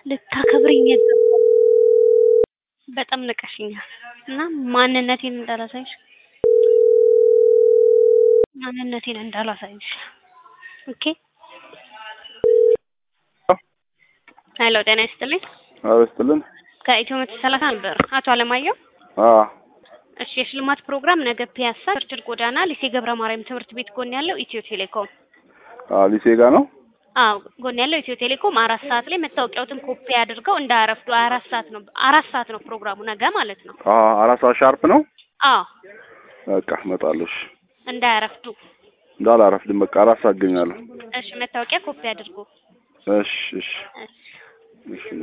ልታከብሪኝ ይገባል። በጣም ንቀሽኛል እና ማንነቴን እንዳላሳይሽ ማንነቴን እንዳላሳይሽ ኦኬ። ሄሎ ጤና ይስጥልኝ። አዎ ይስጥልን። ከኢትዮ መቶ ሰላሳ ነበር አቶ አለማየሁ። አዎ እሺ የሽልማት ፕሮግራም ነገ ፒያሳ ቸርችል ጎዳና ሊሴ ገብረ ማርያም ትምህርት ቤት ጎን ያለው ኢትዮ ቴሌኮም አዎ ሊሴ ጋ ነው። አዎ ጎን ያለው ኢትዮ ቴሌኮም አራት ሰዓት ላይ መታወቂያዎትን ኮፒ አድርገው እንዳያረፍዱ። አራት ሰዓት ነው አራት ሰዓት ነው ፕሮግራሙ ነገ ማለት ነው። አዎ አራት ሰዓት ሻርፕ ነው። አዎ በቃ እመጣለሁ። እሺ እንዳያረፍዱ። እንዳላረፍድም በቃ አራት ሰዓት እገኛለሁ። እሺ መታወቂያ ኮፒ አድርጉ። እሺ እሺ እሺ እሺ